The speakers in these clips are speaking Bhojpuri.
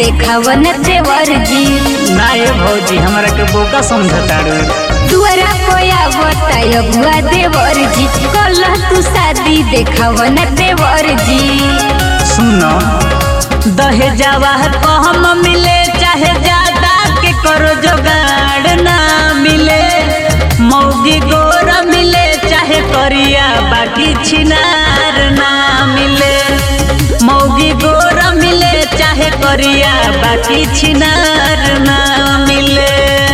देखावन देवर जी ना ये भौजी हमरा के बोका समझताड़ू दुआरा कोया बताय बुआ देवर जी कल तू शादी देखावन देवर जी सुनो दहेजावा कम मिले चाहे ज्यादा के करो जोगाड़ ना मिले मौगी गोर मिले चाहे करिया बाकी छिनार ना मिले मौगी गोर मिले चाहे करिया बाकी छिनार ना मिले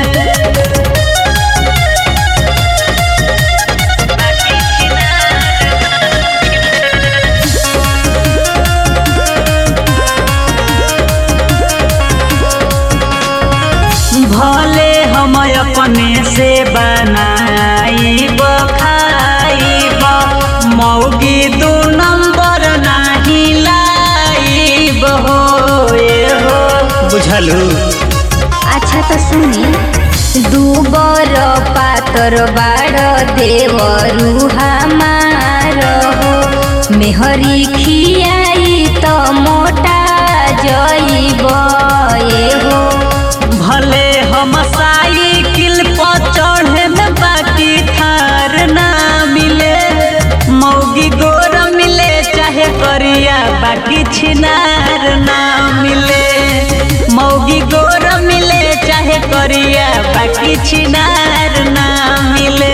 भले हम अपने से बनाइब खाइब मौगी दू नंबर नाही लाइब हो ए हो बुझलू अच्छा तो सुनी दूबर पातर बाड़ देवरू हमार हो मेहरी खियाई तो मोटा जइब ए हो भले हम साइकिल पर चढ़े में बाकी थार ना मिले मौगी गोर मिले चाहे करिया बाकी छिनार ना मिले मौगी गोर मिले चाहे करिया बाकी छिनार ना मिले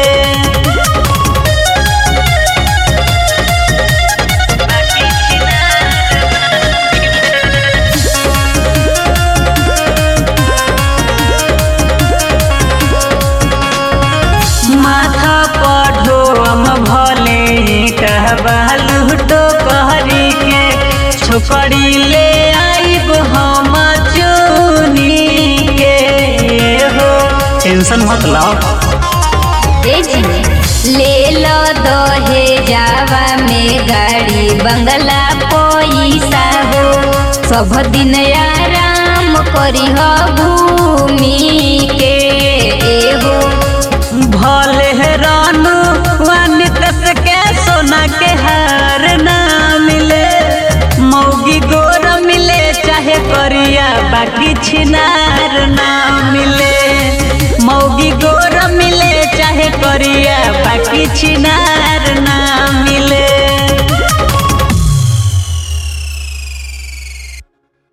माथा पढ़ो हम भले कहबालू तो कहरी के छोकरी ले आइब हम चुनी के हो टेंशन मत लो ए जी ले लो दहे जावा में गाड़ी बंगला पैसा हो सब दिन आराम करी हो घूमी के ए हो भले रानू वानित के सोना के हार ना मिले मौगी गोर मिले चाहे करिया बाकी छिनार ना मिले मौगी गोर मिले चाहे करिया